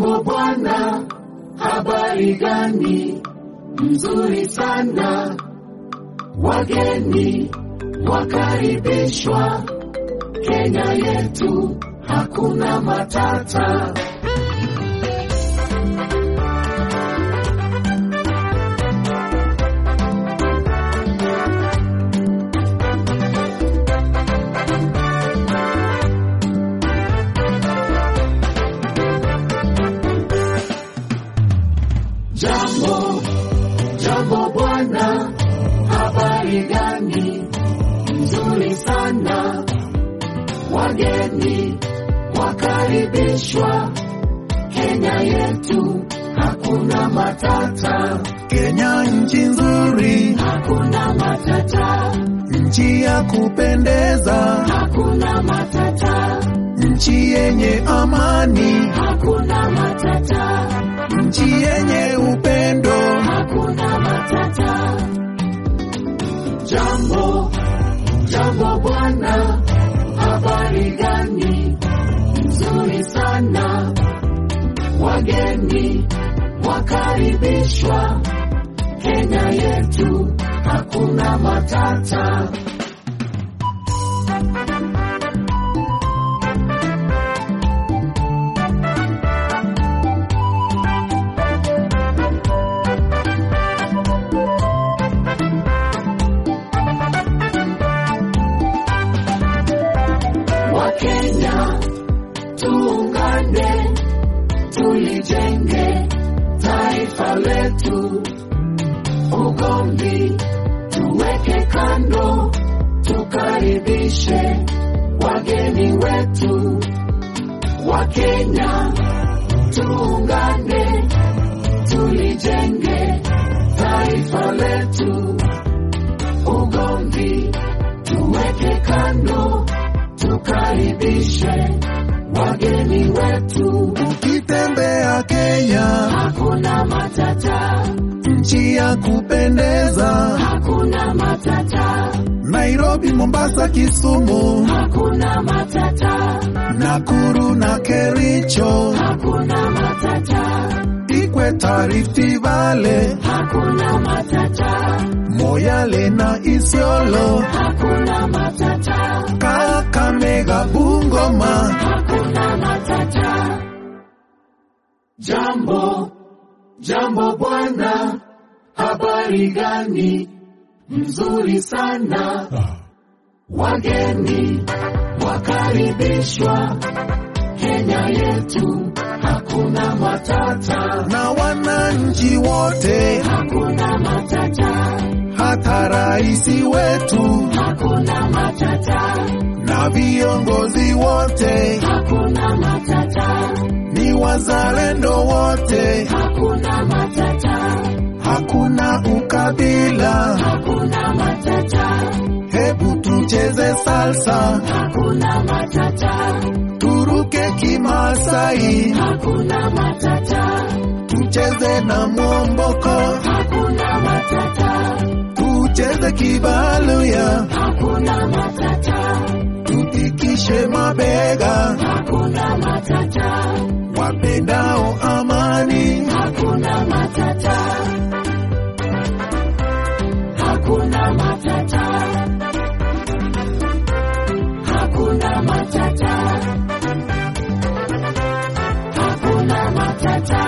Jambo bwana, habari gani? Mzuri sana, wageni wakaribishwa. Kenya yetu hakuna matata. Jambo, jambo bwana, habari gani? Nzuri sana, wageni wakaribishwa. Kenya yetu hakuna matata, Kenya nchi nzuri, hakuna matata, nchi ya kupendeza, hakuna matata, nchi yenye amani, hakuna matata, nchi yenye upendo. hakuna matata. Jambo, jambo bwana, habari gani? Nzuri sana, wageni wakaribishwa. Kenya yetu hakuna matata. Wakenya tuungane, tulijenge taifa letu. Ugomvi tuweke kando, tukaribishe wageni wetu. Wakenya tuungane, tulijenge taifa letu. Ugomvi tuweke kando, tukaribishe wageni wetu. Ukitembea Kenya, Hakuna matata, nchi ya kupendeza, hakuna matata, Nairobi, Mombasa, Kisumu, hakuna matata, Nakuru na Kericho, hakuna matata, Ikweta, Rift Valley, hakuna matata, Moyale na Isiolo, hakuna matata, Kakamega, Bungoma, hakuna matata. Jambo, jambo bwana, habari gani? Mzuri sana, wageni wakaribishwa. Kenya yetu hakuna matata, na wananchi wote, hakuna matata, hata raisi wetu hakuna matata, na viongozi wote hakuna matata, ni wazalendo wote, hakuna matata, hakuna ukabila. hakuna matata, Hebu tucheze salsa, hakuna matata, turuke kimasai, hakuna matata, tucheze na mwomboko, hakuna matata, tucheze kibaluya, hakuna matata, tupikishe mabega, hakuna matata, wapendao amani. hakuna matata, hakuna matata, hakuna matata, hakuna matata.